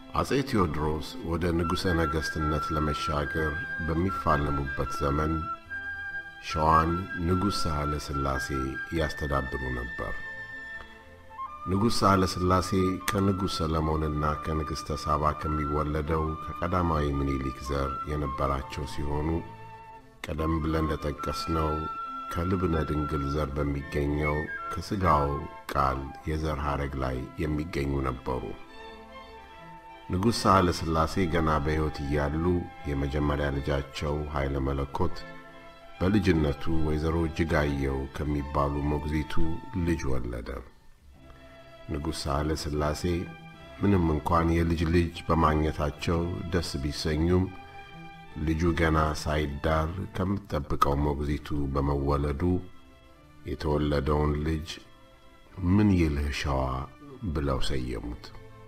አጼ ቴዎድሮስ ወደ ንጉሠ ነገሥትነት ለመሻገር በሚፋለሙበት ዘመን ሸዋን ንጉሥ ሳህለ ሥላሴ ያስተዳድሩ ነበር። ንጉሥ ሳህለ ሥላሴ ከንጉሥ ሰለሞንና ከንግሥተ ሳባ ከሚወለደው ከቀዳማዊ ምኒልክ ዘር የነበራቸው ሲሆኑ ቀደም ብለን እንደጠቀስነው ከልብነ ድንግል ዘር በሚገኘው ከሥጋው ቃል የዘር ሐረግ ላይ የሚገኙ ነበሩ። ንጉሥ ሳህለ ሥላሴ ገና በሕይወት እያሉ የመጀመሪያ ልጃቸው ኃይለ መለኮት በልጅነቱ ወይዘሮ እጅጋየው ከሚባሉ ሞግዚቱ ልጅ ወለደ። ንጉሥ ሳህለ ሥላሴ ምንም እንኳን የልጅ ልጅ በማግኘታቸው ደስ ቢሰኙም ልጁ ገና ሳይዳር ከምትጠብቀው ሞግዚቱ በመወለዱ የተወለደውን ልጅ ምን ይልህ ሸዋ ብለው ሰየሙት።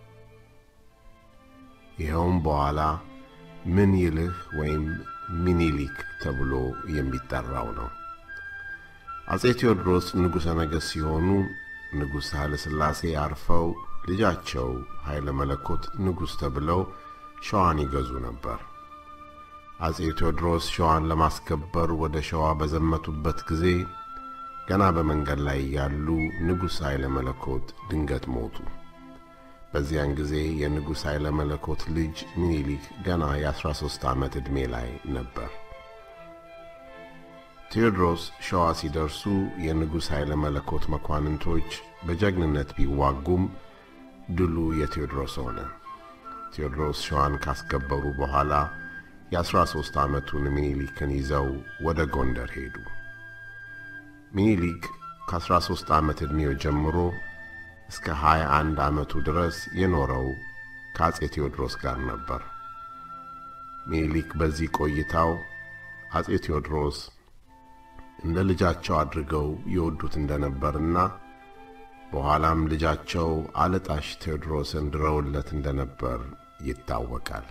ይኸውም በኋላ ምን ይልህ ወይም ሚኒሊክ ተብሎ የሚጠራው ነው። አጼ ቴዎድሮስ ንጉሠ ነገሥት ሲሆኑ ንጉሥ ኃይለ ሥላሴ አርፈው ልጃቸው ኃይለ መለኮት ንጉሥ ተብለው ሸዋን ይገዙ ነበር። አጼ ቴዎድሮስ ሸዋን ለማስከበር ወደ ሸዋ በዘመቱበት ጊዜ ገና በመንገድ ላይ ያሉ ንጉሥ ኃይለ መለኮት ድንገት ሞቱ። በዚያን ጊዜ የንጉሥ ኃይለ መለኮት ልጅ ሚኒሊክ ገና የ13 ዓመት ዕድሜ ላይ ነበር። ቴዎድሮስ ሸዋ ሲደርሱ የንጉሥ ኃይለ መለኮት መኳንንቶች በጀግንነት ቢዋጉም ድሉ የቴዎድሮስ ሆነ። ቴዎድሮስ ሸዋን ካስከበሩ በኋላ የ13 ዓመቱን ሚኒሊክን ይዘው ወደ ጎንደር ሄዱ። ሚኒሊክ ከ13 ዓመት ዕድሜው ጀምሮ እስከ 21 ዓመቱ ድረስ የኖረው ከአጼ ቴዎድሮስ ጋር ነበር። ሚኒሊክ በዚህ ቆይታው አጼ ቴዎድሮስ እንደ ልጃቸው አድርገው ይወዱት እንደነበርና በኋላም ልጃቸው አለጣሽ ቴዎድሮስን ድረውለት እንደነበር ይታወቃል።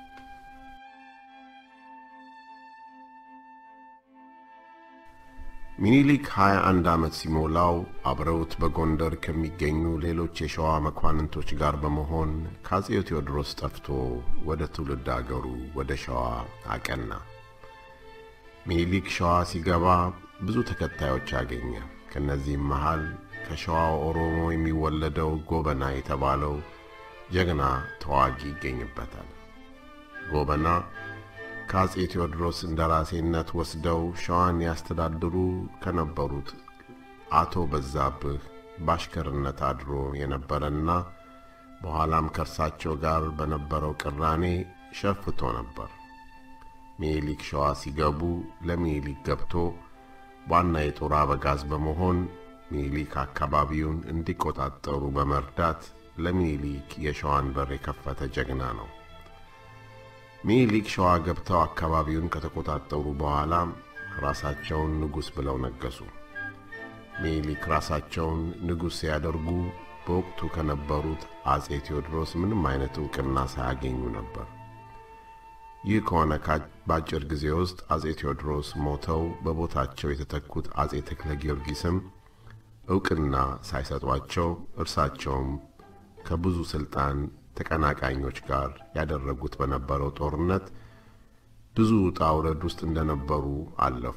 ሚኒሊክ 21 ዓመት ሲሞላው አብረውት በጎንደር ከሚገኙ ሌሎች የሸዋ መኳንንቶች ጋር በመሆን ከአጼ ቴዎድሮስ ጠፍቶ ወደ ትውልድ አገሩ ወደ ሸዋ አቀና። ሚኒሊክ ሸዋ ሲገባ ብዙ ተከታዮች አገኘ። ከእነዚህም መሃል ከሸዋ ኦሮሞ የሚወለደው ጎበና የተባለው ጀግና ተዋጊ ይገኝበታል። ጎበና ከአጼ ቴዎድሮስ እንደራሴነት ወስደው ሸዋን ያስተዳድሩ ከነበሩት አቶ በዛብህ ባሽከርነት አድሮ የነበረና በኋላም ከእርሳቸው ጋር በነበረው ቅራኔ ሸፍቶ ነበር። ሚኒሊክ ሸዋ ሲገቡ ለሚኒሊክ ገብቶ ዋና የጦር አበጋዝ በመሆን ሚኒሊክ አካባቢውን እንዲቆጣጠሩ በመርዳት ለሚኒሊክ የሸዋን በር የከፈተ ጀግና ነው። ሚኒሊክ ሸዋ ገብተው አካባቢውን ከተቆጣጠሩ በኋላ ራሳቸውን ንጉሥ ብለው ነገሱ። ሚኒሊክ ራሳቸውን ንጉሥ ሲያደርጉ በወቅቱ ከነበሩት አጼ ቴዎድሮስ ምንም አይነት ዕውቅና ሳያገኙ ነበር። ይህ ከሆነ በአጭር ጊዜ ውስጥ አጼ ቴዎድሮስ ሞተው በቦታቸው የተተኩት አጼ ተክለ ጊዮርጊስም ዕውቅና ሳይሰጧቸው እርሳቸውም ከብዙ ሥልጣን ተቀናቃኞች ጋር ያደረጉት በነበረው ጦርነት ብዙ ውጣ ውረድ ውስጥ እንደነበሩ አለፉ።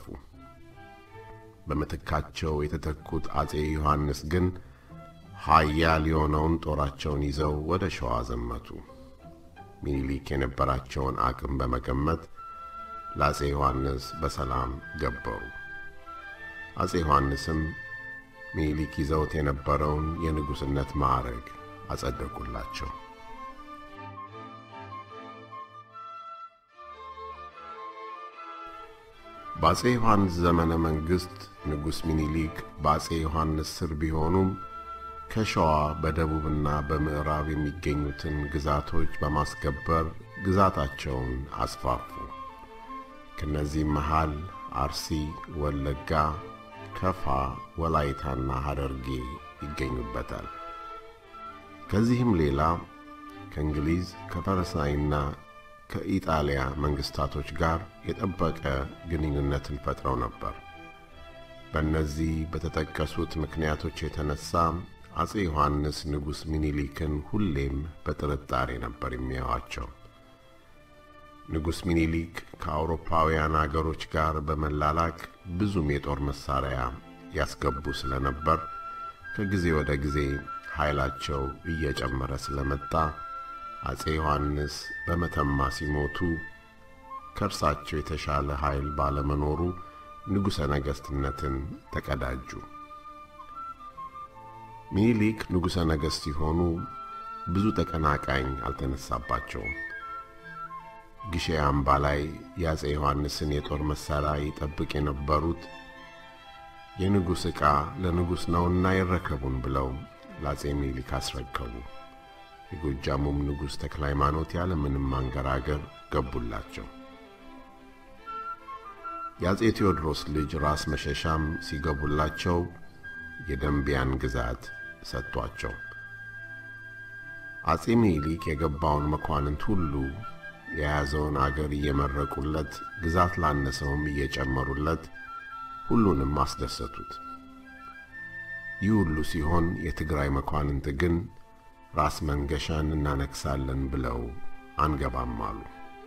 በምትካቸው የተተኩት አጼ ዮሐንስ ግን ኃያል የሆነውን ጦራቸውን ይዘው ወደ ሸዋ ዘመቱ። ሚኒሊክ የነበራቸውን አቅም በመገመት ለአጼ ዮሐንስ በሰላም ገበሩ። አጼ ዮሐንስም ሚኒሊክ ይዘውት የነበረውን የንጉሥነት ማዕረግ አጸደቁላቸው። በአጼ ዮሐንስ ዘመነ መንግሥት ንጉሥ ሚኒሊክ በአጼ ዮሐንስ ስር ቢሆኑም ከሸዋ በደቡብና በምዕራብ የሚገኙትን ግዛቶች በማስከበር ግዛታቸውን አስፋፉ። ከእነዚህም መሃል አርሲ፣ ወለጋ፣ ከፋ፣ ወላይታና ሐረርጌ ይገኙበታል። ከዚህም ሌላ ከእንግሊዝ ከፈረንሳይና ከኢጣሊያ መንግስታቶች ጋር የጠበቀ ግንኙነትን ፈጥረው ነበር። በእነዚህ በተጠቀሱት ምክንያቶች የተነሳ አጼ ዮሐንስ ንጉሥ ሚኒሊክን ሁሌም በጥርጣሬ ነበር የሚያዩዋቸው። ንጉሥ ሚኒሊክ ከአውሮፓውያን አገሮች ጋር በመላላክ ብዙም የጦር መሳሪያ ያስገቡ ስለነበር ከጊዜ ወደ ጊዜ ኃይላቸው እየጨመረ ስለመጣ አጼ ዮሐንስ በመተማ ሲሞቱ ከእርሳቸው የተሻለ ኃይል ባለመኖሩ ንጉሠ ነገሥትነትን ተቀዳጁ። ሚኒሊክ ንጉሠ ነገሥት ሲሆኑ ብዙ ተቀናቃኝ አልተነሳባቸውም። ግሼ አምባ ላይ የአጼ ዮሐንስን የጦር መሣሪያ ይጠብቅ የነበሩት የንጉሥ ዕቃ ለንጉሥ ነውና ይረከቡን ብለው ለአጼ ሚኒሊክ አስረከቡ። የጎጃሙም ንጉሥ ተክለ ሃይማኖት ያለ ምንም ማንገራገር ገቡላቸው። የአጼ ቴዎድሮስ ልጅ ራስ መሸሻም ሲገቡላቸው የደንቢያን ግዛት ሰጥቷቸው አጼ ሚኒሊክ የገባውን መኳንንት ሁሉ የያዘውን አገር እየመረቁለት ግዛት ላነሰውም እየጨመሩለት ሁሉንም አስደሰቱት። ይህ ሁሉ ሲሆን የትግራይ መኳንንት ግን ራስ መንገሻን እናነግሳለን ብለው አንገባም አሉ።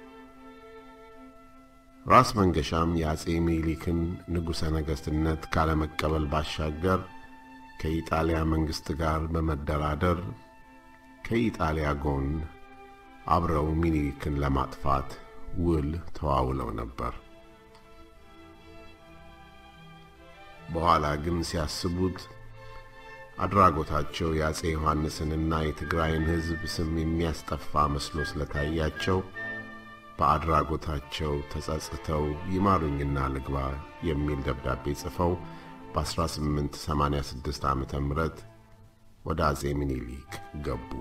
ራስ መንገሻም የአጼ ሚኒሊክን ንጉሠ ነገሥትነት ካለመቀበል ባሻገር ከኢጣሊያ መንግሥት ጋር በመደራደር ከኢጣሊያ ጎን አብረው ሚኒሊክን ለማጥፋት ውል ተዋውለው ነበር። በኋላ ግን ሲያስቡት አድራጎታቸው የአጼ ዮሐንስንና የትግራይን ሕዝብ ስም የሚያስጠፋ መስሎ ስለታያቸው በአድራጎታቸው ተጸጽተው ይማሩኝና ልግባ የሚል ደብዳቤ ጽፈው በ1886 ዓ ም ወደ አጼ ሚኒሊክ ገቡ።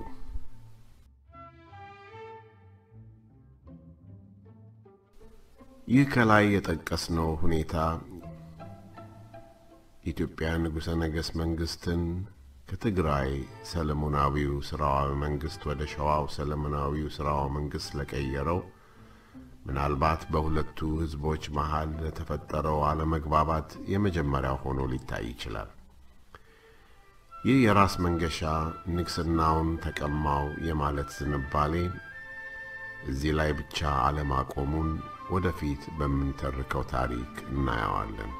ይህ ከላይ የጠቀስነው ሁኔታ የኢትዮጵያ ንጉሠ ነገሥት መንግሥትን ከትግራይ ሰለሞናዊው ሥርዓዊ መንግሥት ወደ ሸዋው ሰለሞናዊው ሥርዓዊ መንግሥት ስለቀየረው ምናልባት በሁለቱ ሕዝቦች መሃል ለተፈጠረው አለመግባባት የመጀመሪያው ሆኖ ሊታይ ይችላል። ይህ የራስ መንገሻ ንግሥናውን ተቀማው የማለት ዝንባሌ እዚህ ላይ ብቻ አለማቆሙን ወደፊት በምንተርከው ታሪክ እናየዋለን።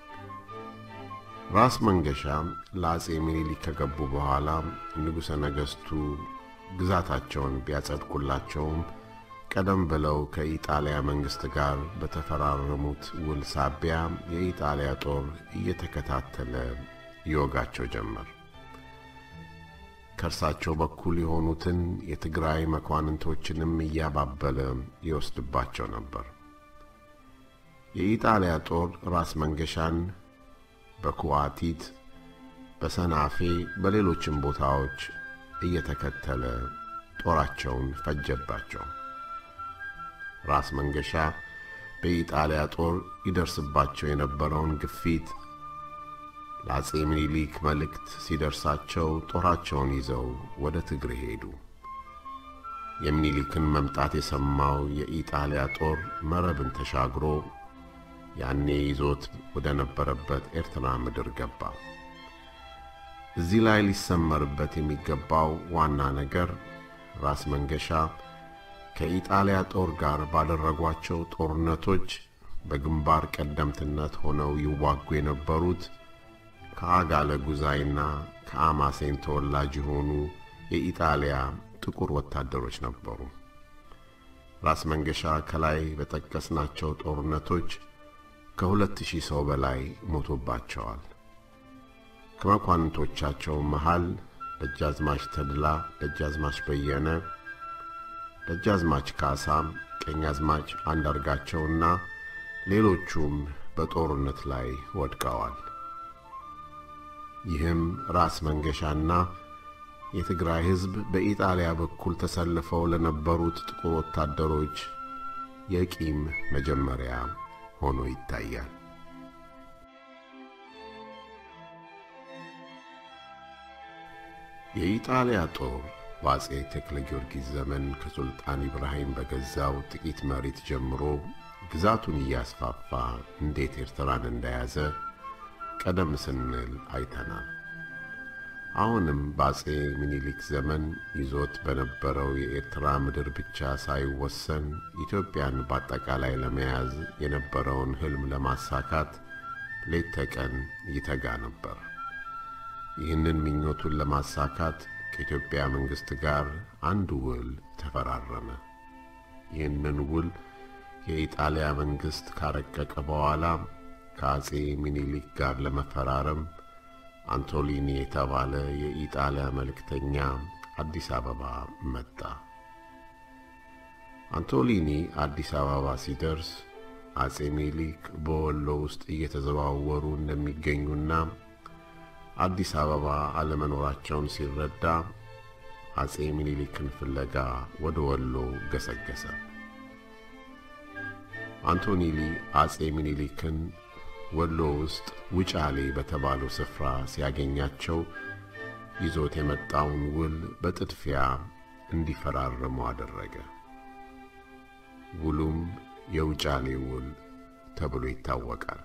ራስ መንገሻ ለአጼ ሚኒሊክ ከገቡ በኋላ ንጉሠ ነገሥቱ ግዛታቸውን ቢያጸድቁላቸውም ቀደም ብለው ከኢጣሊያ መንግሥት ጋር በተፈራረሙት ውል ሳቢያ የኢጣሊያ ጦር እየተከታተለ ይወጋቸው ጀመር። ከእርሳቸው በኩል የሆኑትን የትግራይ መኳንንቶችንም እያባበለ ይወስድባቸው ነበር። የኢጣሊያ ጦር ራስ መንገሻን በኩዋቲት፣ በሰናፌ፣ በሌሎችም ቦታዎች እየተከተለ ጦራቸውን ፈጀባቸው። ራስ መንገሻ በኢጣሊያ ጦር ይደርስባቸው የነበረውን ግፊት ለአጼ ምኒልክ መልእክት ሲደርሳቸው ጦራቸውን ይዘው ወደ ትግሬ ሄዱ። የሚኒሊክን መምጣት የሰማው የኢጣሊያ ጦር መረብን ተሻግሮ ያኔ ይዞት ወደ ነበረበት ኤርትራ ምድር ገባ። እዚህ ላይ ሊሰመርበት የሚገባው ዋና ነገር ራስ መንገሻ ከኢጣሊያ ጦር ጋር ባደረጓቸው ጦርነቶች በግንባር ቀደምትነት ሆነው ይዋጉ የነበሩት ከአጋለ ጉዛይና ከአማሴን ተወላጅ የሆኑ የኢጣሊያ ጥቁር ወታደሮች ነበሩ። ራስ መንገሻ ከላይ በጠቀስናቸው ጦርነቶች ከሁለት ሺህ ሰው በላይ ሞቶባቸዋል። ከመኳንንቶቻቸው መሃል ደጃዝማች ተድላ፣ ደጃዝማች በየነ፣ ደጃዝማች ካሳ፣ ቀኛዝማች አንዳርጋቸውና ሌሎቹም በጦርነት ላይ ወድቀዋል። ይህም ራስ መንገሻና የትግራይ ሕዝብ በኢጣሊያ በኩል ተሰልፈው ለነበሩት ጥቁር ወታደሮች የቂም መጀመሪያ ሆኖ ይታያል። የኢጣሊያ ጦር በአጼ ተክለ ጊዮርጊስ ዘመን ከሱልጣን ኢብራሂም በገዛው ጥቂት መሬት ጀምሮ ግዛቱን እያስፋፋ እንዴት ኤርትራን እንደያዘ ቀደም ስንል አይተናል። አሁንም በአጼ ምኒልክ ዘመን ይዞት በነበረው የኤርትራ ምድር ብቻ ሳይወሰን ኢትዮጵያን በአጠቃላይ ለመያዝ የነበረውን ሕልም ለማሳካት ሌት ተቀን ይተጋ ነበር። ይህንን ምኞቱን ለማሳካት ከኢትዮጵያ መንግሥት ጋር አንድ ውል ተፈራረመ። ይህንን ውል የኢጣሊያ መንግሥት ካረቀቀ በኋላ ከአጼ ሚኒሊክ ጋር ለመፈራረም አንቶሊኒ የተባለ የኢጣሊያ መልእክተኛ አዲስ አበባ መጣ። አንቶሊኒ አዲስ አበባ ሲደርስ አጼ ሚኒሊክ በወሎ ውስጥ እየተዘዋወሩ እንደሚገኙና አዲስ አበባ አለመኖራቸውን ሲረዳ አጼ ሚኒሊክን ፍለጋ ወደ ወሎ ገሰገሰ። አንቶኒሊ አጼ ሚኒሊክን ወሎ ውስጥ ውጫሌ በተባለው ስፍራ ሲያገኛቸው ይዞት የመጣውን ውል በጥድፊያ እንዲፈራረሙ አደረገ። ውሉም የውጫሌ ውል ተብሎ ይታወቃል።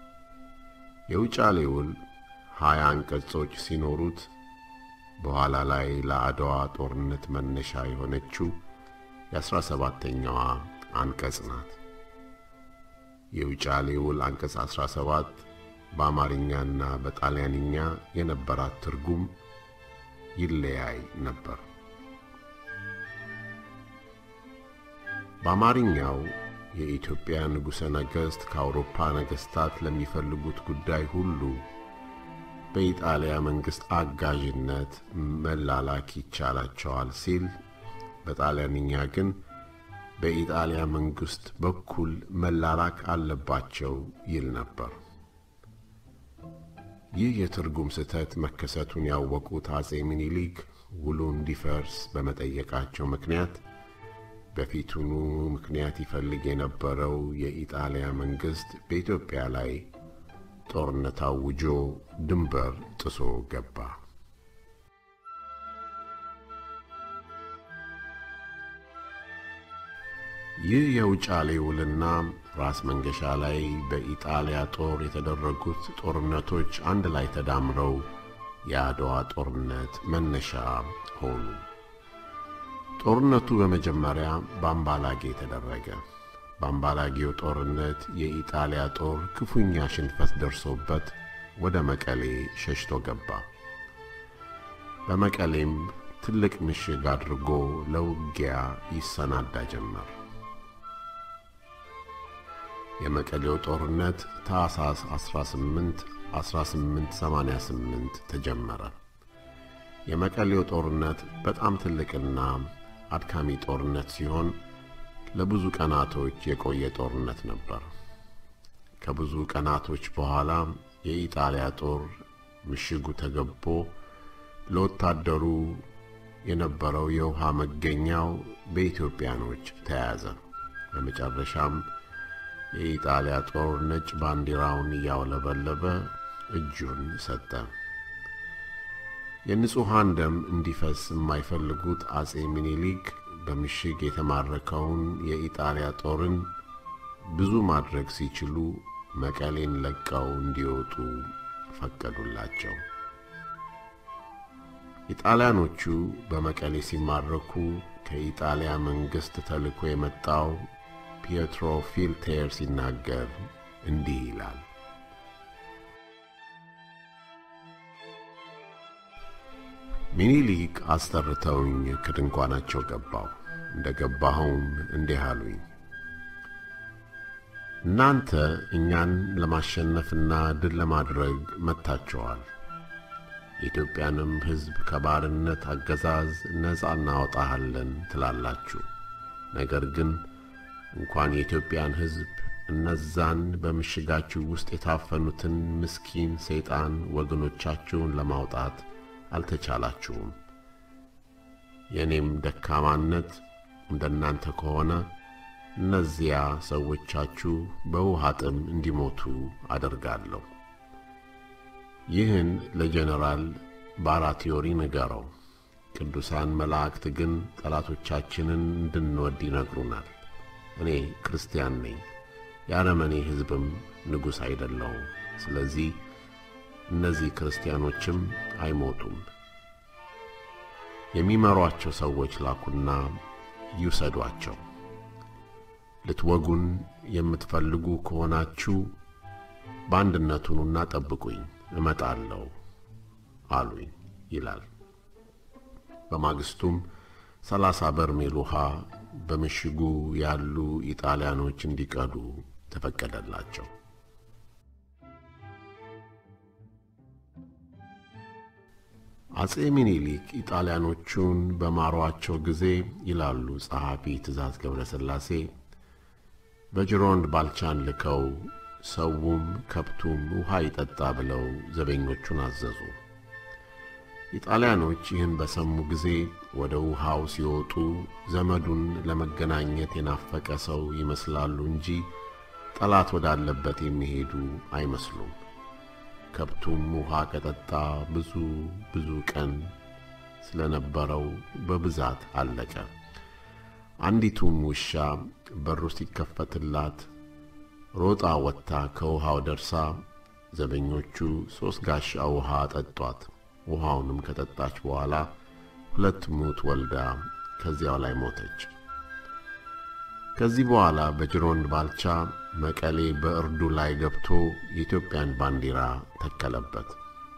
የውጫሌ ውል ሀያ አንቀጾች ሲኖሩት በኋላ ላይ ለአድዋ ጦርነት መነሻ የሆነችው የአስራ ሰባተኛዋ አንቀጽ ናት። የውጫሌ ውል አንቀጽ 17 በአማርኛና በጣሊያንኛ የነበራት ትርጉም ይለያይ ነበር። በአማርኛው የኢትዮጵያ ንጉሠ ነገሥት ከአውሮፓ ነገሥታት ለሚፈልጉት ጉዳይ ሁሉ በኢጣሊያ መንግሥት አጋዥነት መላላክ ይቻላቸዋል ሲል፣ በጣሊያንኛ ግን በኢጣሊያ መንግሥት በኩል መላላክ አለባቸው ይል ነበር። ይህ የትርጉም ስህተት መከሰቱን ያወቁት አጼ ሚኒሊክ ውሉ እንዲፈርስ በመጠየቃቸው ምክንያት በፊቱኑ ምክንያት ይፈልግ የነበረው የኢጣሊያ መንግሥት በኢትዮጵያ ላይ ጦርነት አውጆ ድንበር ጥሶ ገባ። ይህ የውጫሌ ውልና ራስ መንገሻ ላይ በኢጣሊያ ጦር የተደረጉት ጦርነቶች አንድ ላይ ተዳምረው የአድዋ ጦርነት መነሻ ሆኑ። ጦርነቱ በመጀመሪያ በአምባላጌ ተደረገ። በአምባላጌው ጦርነት የኢጣሊያ ጦር ክፉኛ ሽንፈት ደርሶበት ወደ መቀሌ ሸሽቶ ገባ። በመቀሌም ትልቅ ምሽግ አድርጎ ለውጊያ ይሰናዳ ጀመር። የመቀሌው ጦርነት ታኅሳስ 18 1888 ተጀመረ። የመቀሌው ጦርነት በጣም ትልቅና አድካሚ ጦርነት ሲሆን ለብዙ ቀናቶች የቆየ ጦርነት ነበር። ከብዙ ቀናቶች በኋላ የኢጣሊያ ጦር ምሽጉ ተገቦ ለወታደሩ የነበረው የውሃ መገኛው በኢትዮጵያኖች ተያዘ። በመጨረሻም የኢጣሊያ ጦር ነጭ ባንዲራውን እያውለበለበ እጁን ሰጠ። የንጹሐን ደም እንዲፈስ የማይፈልጉት አጼ ሚኒሊክ በምሽግ የተማረከውን የኢጣሊያ ጦርን ብዙ ማድረግ ሲችሉ መቀሌን ለቀው እንዲወጡ ፈቀዱላቸው። ኢጣሊያኖቹ በመቀሌ ሲማረኩ ከኢጣሊያ መንግሥት ተልኮ የመጣው ፒየትሮ ፊልቴር ሲናገር እንዲህ ይላል። ሚኒሊክ አስጠርተውኝ ከድንኳናቸው ገባሁ። እንደ ገባኸውም እንዲህ አሉኝ፣ እናንተ እኛን ለማሸነፍና ድል ለማድረግ መጥታችኋል። የኢትዮጵያንም ሕዝብ ከባርነት አገዛዝ ነፃ እናወጣሃለን ትላላችሁ። ነገር ግን እንኳን የኢትዮጵያን ሕዝብ እነዛን በምሽጋችሁ ውስጥ የታፈኑትን ምስኪን ሰይጣን ወገኖቻችሁን ለማውጣት አልተቻላችሁም። የእኔም ደካማነት እንደናንተ ከሆነ እነዚያ ሰዎቻችሁ በውሃ ጥም እንዲሞቱ አደርጋለሁ። ይህን ለጀነራል ባራቲዮሪ ንገረው። ቅዱሳን መላእክት ግን ጠላቶቻችንን እንድንወድ ይነግሩናል። እኔ ክርስቲያን ነኝ፣ የአረመኔ ሕዝብም ንጉሥ አይደለሁም። ስለዚህ እነዚህ ክርስቲያኖችም አይሞቱም። የሚመሯቸው ሰዎች ላኩና ይውሰዷቸው። ልትወጉን የምትፈልጉ ከሆናችሁ በአንድነት ሁኑና ጠብቁኝ፣ እመጣለሁ አሉኝ ይላል። በማግስቱም ሰላሳ በርሜል ውሃ በምሽጉ ያሉ ኢጣሊያኖች እንዲቀዱ ተፈቀደላቸው። አጼ ሚኒሊክ ኢጣሊያኖቹን በማሯቸው ጊዜ ይላሉ ጸሐፊ ትእዛዝ ገብረ ሥላሴ በጅሮንድ ባልቻን ልከው ሰውም ከብቱም ውሃ ይጠጣ ብለው ዘበኞቹን አዘዙ። ኢጣሊያኖች ይህን በሰሙ ጊዜ ወደ ውሃው ሲወጡ ዘመዱን ለመገናኘት የናፈቀ ሰው ይመስላሉ እንጂ ጠላት ወዳለበት የሚሄዱ አይመስሉም። ከብቱም ውሃ ከጠጣ ብዙ ብዙ ቀን ስለነበረው በብዛት አለቀ። አንዲቱም ውሻ በሩ ሲከፈትላት ሮጣ ወጥታ ከውሃው ደርሳ ዘበኞቹ ሦስት ጋሻ ውሃ ጠጧት። ውሃውንም ከጠጣች በኋላ ሁለት ሙት ወልዳ ከዚያው ላይ ሞተች። ከዚህ በኋላ በጅሮንድ ባልቻ መቀሌ በእርዱ ላይ ገብቶ የኢትዮጵያን ባንዲራ ተከለበት።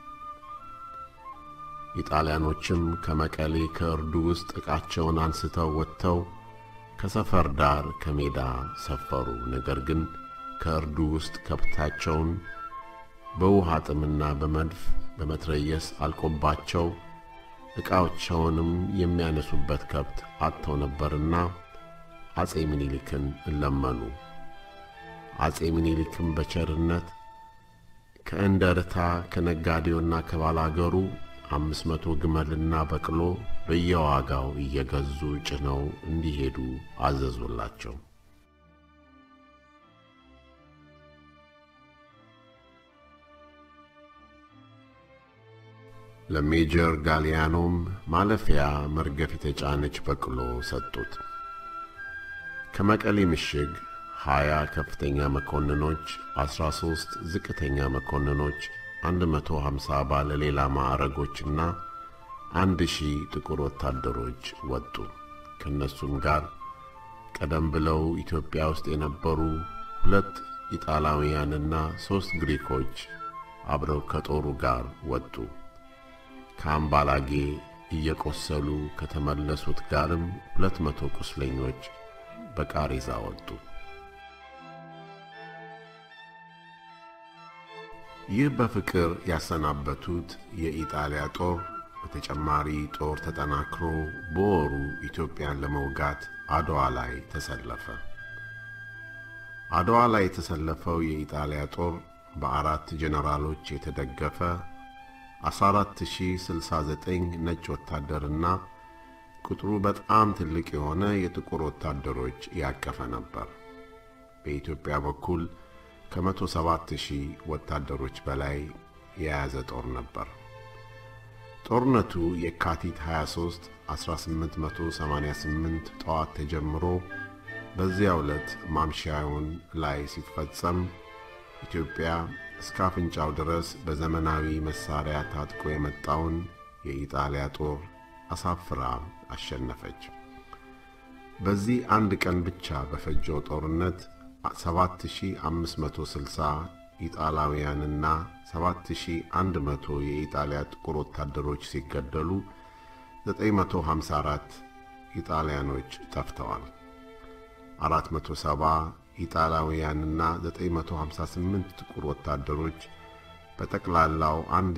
ኢጣሊያኖችም ከመቀሌ ከእርዱ ውስጥ ዕቃቸውን አንስተው ወጥተው ከሰፈር ዳር ከሜዳ ሰፈሩ። ነገር ግን ከእርዱ ውስጥ ከብታቸውን በውሃ ጥምና በመድፍ በመትረየስ አልቆባቸው ዕቃዎቻቸውንም የሚያነሱበት ከብት አጥተው ነበርና አጼ ምኒልክን ለመኑ። አጼ ምኒልክም በቸርነት ከእንደርታ ከነጋዴውና ከባላገሩ አምስት መቶ ግመልና በቅሎ በየዋጋው እየገዙ ጭነው እንዲሄዱ አዘዙላቸው። ለሜጀር ጋሊያኖም ማለፊያ መርገፍ የተጫነች በቅሎ ሰጡት። ከመቀሌ ምሽግ ሀያ ከፍተኛ መኮንኖች፣ አስራ ሦስት ዝቅተኛ መኮንኖች፣ አንድ መቶ ሀምሳ ባለሌላ ማዕረጎችና አንድ ሺህ ጥቁር ወታደሮች ወጡ። ከእነሱም ጋር ቀደም ብለው ኢትዮጵያ ውስጥ የነበሩ ሁለት ኢጣሊያውያንና ሦስት ግሪኮች አብረው ከጦሩ ጋር ወጡ። ከአምባላጌ እየቆሰሉ ከተመለሱት ጋርም ሁለት መቶ ቁስለኞች በቃሬዛ ወጡ። ይህ በፍቅር ያሰናበቱት የኢጣሊያ ጦር በተጨማሪ ጦር ተጠናክሮ በወሩ ኢትዮጵያን ለመውጋት አድዋ ላይ ተሰለፈ። አድዋ ላይ የተሰለፈው የኢጣሊያ ጦር በአራት ጄኔራሎች የተደገፈ 14069 ነጭ ወታደርና ቁጥሩ በጣም ትልቅ የሆነ የጥቁር ወታደሮች ያቀፈ ነበር። በኢትዮጵያ በኩል ከመቶ ሰባት ሺህ ወታደሮች በላይ የያዘ ጦር ነበር። ጦርነቱ የካቲት 23 1888 ጠዋት ተጀምሮ በዚያ ዕለት ማምሻውን ላይ ሲፈጸም ኢትዮጵያ እስከ አፍንጫው ድረስ በዘመናዊ መሳሪያ ታጥቆ የመጣውን የኢጣሊያ ጦር አሳፍራ አሸነፈች። በዚህ አንድ ቀን ብቻ በፈጀው ጦርነት 7560 ኢጣሊያውያንና 7100 የኢጣሊያ ጥቁር ወታደሮች ሲገደሉ 954 ኢጣሊያኖች ጠፍተዋል። 470 ኢጣሊያውያንና 958 ጥቁር ወታደሮች በጠቅላላው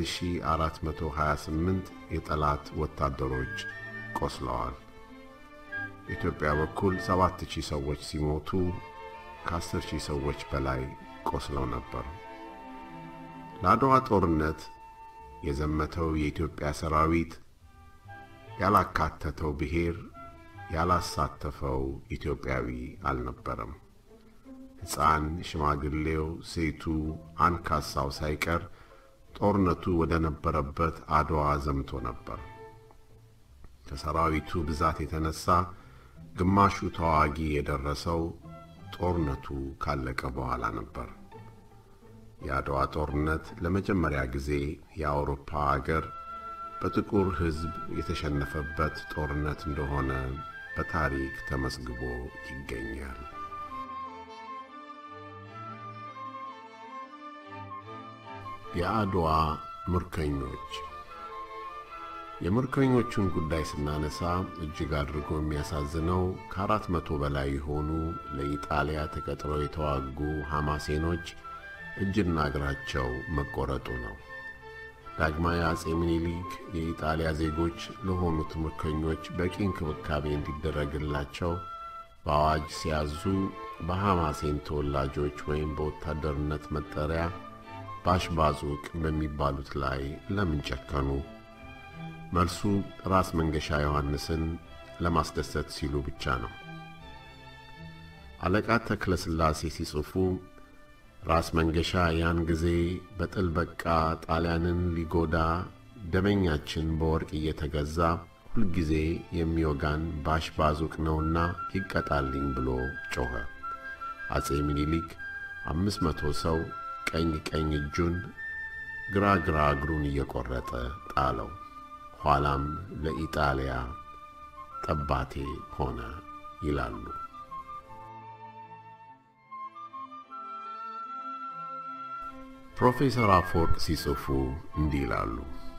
1428 የጠላት ወታደሮች ቆስለዋል። በኢትዮጵያ በኩል 7000 ሰዎች ሲሞቱ ከ10000 ሰዎች በላይ ቆስለው ነበር። ለአድዋ ጦርነት የዘመተው የኢትዮጵያ ሰራዊት ያላካተተው ብሔር ያላሳተፈው ኢትዮጵያዊ አልነበረም። ሕፃን፣ ሽማግሌው፣ ሴቱ፣ አንካሳው ሳይቀር ጦርነቱ ወደ ነበረበት አድዋ ዘምቶ ነበር። ከሰራዊቱ ብዛት የተነሳ ግማሹ ተዋጊ የደረሰው ጦርነቱ ካለቀ በኋላ ነበር። የአድዋ ጦርነት ለመጀመሪያ ጊዜ የአውሮፓ አገር በጥቁር ሕዝብ የተሸነፈበት ጦርነት እንደሆነ በታሪክ ተመዝግቦ ይገኛል። የአድዋ ምርኮኞች የምርኮኞቹን ጉዳይ ስናነሳ እጅግ አድርጎ የሚያሳዝነው ከአራት መቶ በላይ የሆኑ ለኢጣሊያ ተቀጥረው የተዋጉ ሐማሴኖች እጅና እግራቸው መቆረጡ ነው። ዳግማዊ አጼ ምኒልክ የኢጣሊያ ዜጎች ለሆኑት ምርኮኞች በቂ እንክብካቤ እንዲደረግላቸው በአዋጅ ሲያዙ በሐማሴን ተወላጆች ወይም በወታደርነት መጠሪያ ባሽባዙቅ በሚባሉት ላይ ለምን ጨከኑ? መልሱ ራስ መንገሻ ዮሐንስን ለማስደሰት ሲሉ ብቻ ነው። አለቃ ተክለ ሥላሴ ሲጽፉ ራስ መንገሻ ያን ጊዜ በጥል በቃ ጣሊያንን ሊጎዳ ደመኛችን በወርቅ እየተገዛ ሁልጊዜ የሚወጋን ባሽባዙቅ ነውና ይቀጣልኝ ብሎ ጮኸ። አጼ ሚኒሊክ አምስት መቶ ሰው ቀኝ ቀኝ እጁን ግራ ግራ እግሩን እየቆረጠ ጣለው። ኋላም ለኢጣሊያ ጠባቴ ሆነ ይላሉ። ፕሮፌሰር አፈወርቅ ሲጽፉ እንዲህ ይላሉ።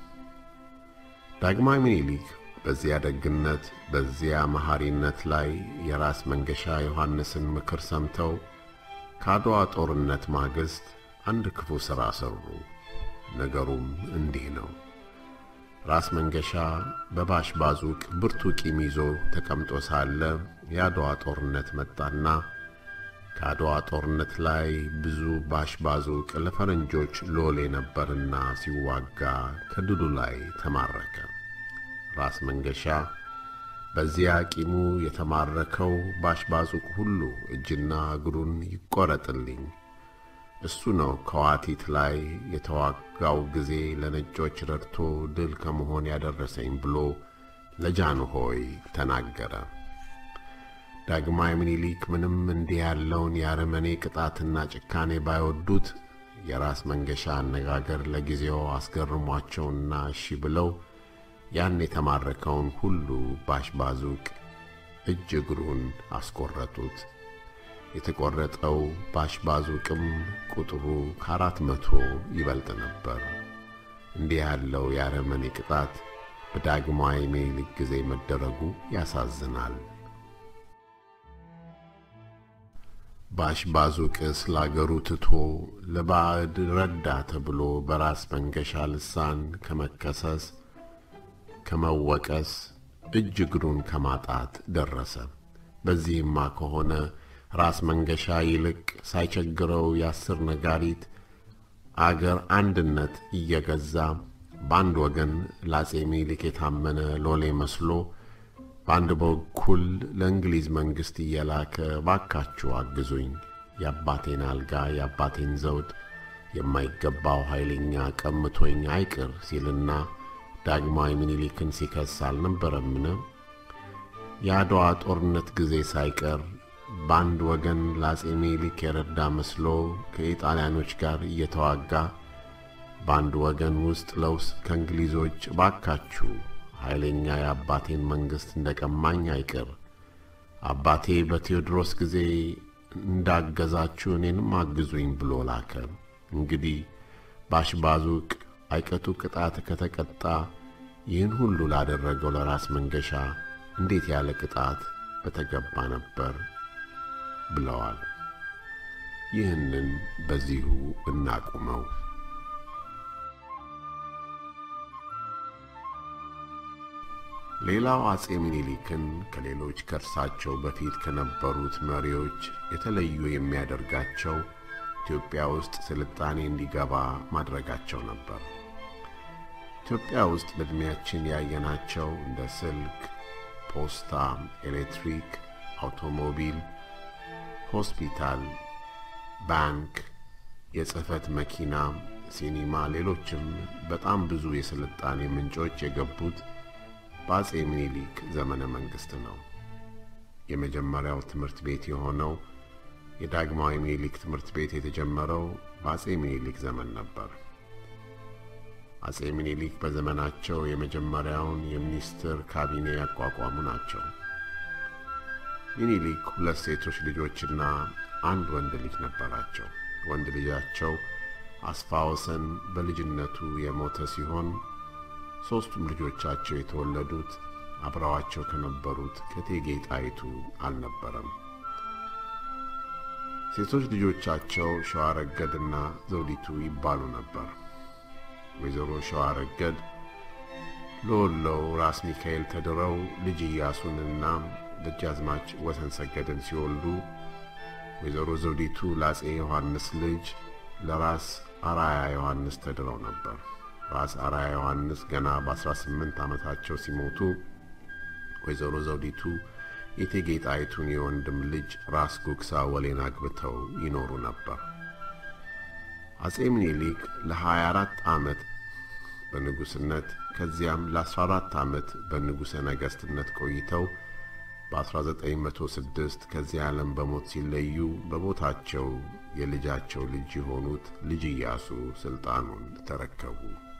ዳግማዊ ምኒልክ በዚያ ደግነት በዚያ መሐሪነት ላይ የራስ መንገሻ ዮሐንስን ምክር ሰምተው ከአድዋ ጦርነት ማግስት አንድ ክፉ ሥራ ሠሩ። ነገሩም እንዲህ ነው። ራስ መንገሻ በባሽባዙቅ ብርቱ ቂም ይዞ ተቀምጦ ሳለ የአድዋ ጦርነት መጣና ከአድዋ ጦርነት ላይ ብዙ ባሽባዙቅ ለፈረንጆች ሎሌ ነበርና ሲዋጋ ከድሉ ላይ ተማረከ። ራስ መንገሻ በዚያ ቂሙ የተማረከው ባሽባዙቅ ሁሉ እጅና እግሩን ይቆረጥልኝ እሱ ነው ከዋቲት ላይ የተዋጋው ጊዜ ለነጮች ረድቶ ድል ከመሆን ያደረሰኝ ብሎ ለጃንሆይ ተናገረ። ዳግማዊ ምኒልክ ምንም እንዲህ ያለውን የአረመኔ ቅጣትና ጭካኔ ባይወዱት የራስ መንገሻ አነጋገር ለጊዜው አስገርሟቸውና እሺ ብለው ያን የተማረከውን ሁሉ ባሽባዙቅ እጅ እግሩን አስቆረጡት። የተቆረጠው ባሽባዙቅም ቁጥሩ ከአራት መቶ ይበልጥ ነበር። እንዲህ ያለው የአረመኔ ቅጣት በዳግማዊ ምኒልክ ጊዜ መደረጉ ያሳዝናል። ባሽባዙቅስ ለአገሩ ትቶ ለባዕድ ረዳ ተብሎ በራስ መንገሻ ልሳን ከመከሰስ ከመወቀስ እጅ እግሩን ከማጣት ደረሰ። በዚህማ ከሆነ ራስ መንገሻ ይልቅ ሳይቸግረው የአስር ነጋሪት አገር አንድነት እየገዛ በአንድ ወገን ለአጼ ምኒልክ የታመነ ሎሌ መስሎ በአንድ በኩል ለእንግሊዝ መንግሥት እየላከ ባካችሁ አግዙኝ፣ የአባቴን አልጋ የአባቴን ዘውድ የማይገባው ኃይለኛ ቀምቶኝ አይቅር ሲልና ዳግማዊ ምኒልክን ሲከስ አልነበረምን? የአድዋ ጦርነት ጊዜ ሳይቀር በአንድ ወገን ለአጼ ምኒልክ የረዳ መስሎ ከኢጣሊያኖች ጋር እየተዋጋ በአንድ ወገን ውስጥ ለውስጥ ከእንግሊዞች ባካችሁ ኃይለኛ የአባቴን መንግሥት እንደ ቀማኝ አይቅር፣ አባቴ በቴዎድሮስ ጊዜ እንዳገዛችሁ እኔንም አግዙኝ ብሎ ላከ። እንግዲህ ባሽባዙቅ አይቀጡ ቅጣት ከተቀጣ ይህን ሁሉ ላደረገው ለራስ መንገሻ እንዴት ያለ ቅጣት በተገባ ነበር ብለዋል። ይህንን በዚሁ እናቁመው። ሌላው አጼ ምኒልክን ከሌሎች ከእርሳቸው በፊት ከነበሩት መሪዎች የተለዩ የሚያደርጋቸው ኢትዮጵያ ውስጥ ስልጣኔ እንዲገባ ማድረጋቸው ነበር። ኢትዮጵያ ውስጥ በዕድሜያችን ያየናቸው እንደ ስልክ፣ ፖስታ፣ ኤሌክትሪክ፣ አውቶሞቢል፣ ሆስፒታል፣ ባንክ፣ የጽህፈት መኪና፣ ሲኒማ፣ ሌሎችም በጣም ብዙ የስልጣኔ ምንጮች የገቡት በአጼ ምኒልክ ዘመነ መንግሥት ነው። የመጀመሪያው ትምህርት ቤት የሆነው የዳግማዊ ምኒልክ ትምህርት ቤት የተጀመረው በአጼ ምኒልክ ዘመን ነበር። አጼ ምኒልክ በዘመናቸው የመጀመሪያውን የሚኒስትር ካቢኔ ያቋቋሙ ናቸው። ሚኒሊክ ሁለት ሴቶች ልጆችና አንድ ወንድ ልጅ ነበራቸው። ወንድ ልጃቸው አስፋወሰን በልጅነቱ የሞተ ሲሆን ሦስቱም ልጆቻቸው የተወለዱት አብረዋቸው ከነበሩት ከእቴጌ ጣይቱ አልነበረም። ሴቶች ልጆቻቸው ሸዋረገድና ዘውዲቱ ይባሉ ነበር። ወይዘሮ ሸዋረገድ ለወሎው ራስ ሚካኤል ተድረው ልጅ ኢያሱንና ደጃዝማች ወሰን ሰገድን ሲወልዱ ወይዘሮ ዘውዲቱ ለአፄ ዮሐንስ ልጅ ለራስ አራያ ዮሐንስ ተድረው ነበር። ራስ አራያ ዮሐንስ ገና በ18 ዓመታቸው ሲሞቱ ወይዘሮ ዘውዲቱ የእቴጌ ጣይቱን የወንድም ልጅ ራስ ጉግሳ ወሌን አግብተው ይኖሩ ነበር። አፄ ምኒልክ ለ24 ዓመት በንጉሥነት ከዚያም ለ14 ዓመት በንጉሠ ነገሥትነት ቆይተው በ1906 ከዚህ ዓለም በሞት ሲለዩ በቦታቸው የልጃቸው ልጅ የሆኑት ልጅ ኢያሱ ሥልጣኑን ተረከቡ።